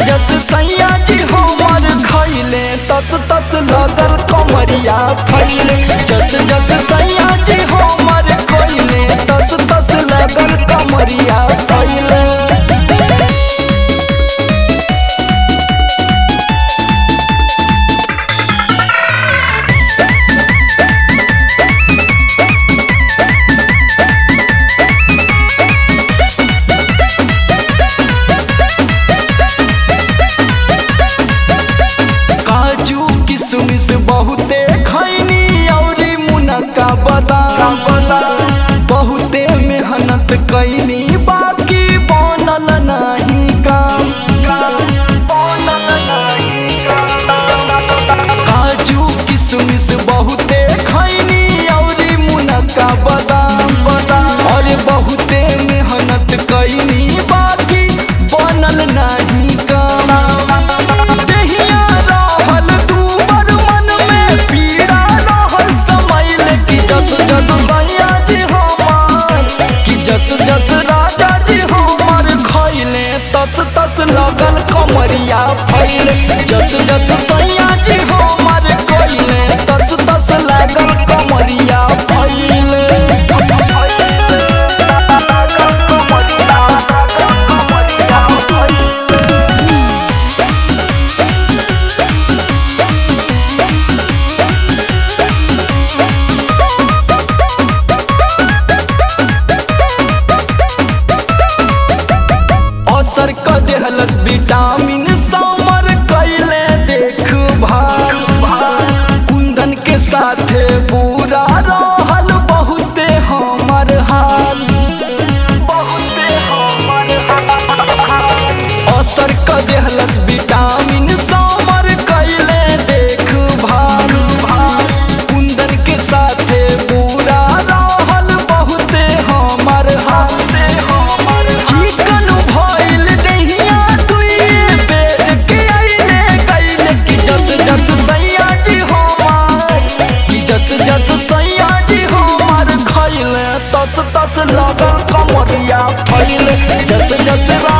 जस सैया जी हमर खैले तस तस लगल कमरिया फैले जस जस सैया जी हमर खैले तस तस लगल कमरिया फैले काजू किशमिश बहुते खैनी औरी मुनक्का बादाम बहुते मेहनत कैनी बाकी बनल नहीं काम काजू किशमिश बहुते खैनी औरी मुनक्का बादाम और बहुते मेहनत कैनी बाकी बनल नहीं काम देहिया रहल दूबर मन में पीड़ा रहल समैल कि जस जस सैया जी हमार कि जस जस राजा जी हमार खैले तस तस लगल कमरिया फैले जस जस सैया जी हमार खैले तस तस लागल कमरिया फैले असर क देहलस विटामिन समर कैले देख भाल कुंदन के साथे बुरा रहल बहुते हमर हाल असर क देहलस विटामिन समर कैले देख भाल कुंदन के साथे बुरा रहल बहुते हमर हाल चिकन भइल दहिया दुई बेर के आइले कैले कि जस जस सैया जी हमार कि जस जस सैया जी हमार खैले तस तस लगल कमरिया फैले जस जस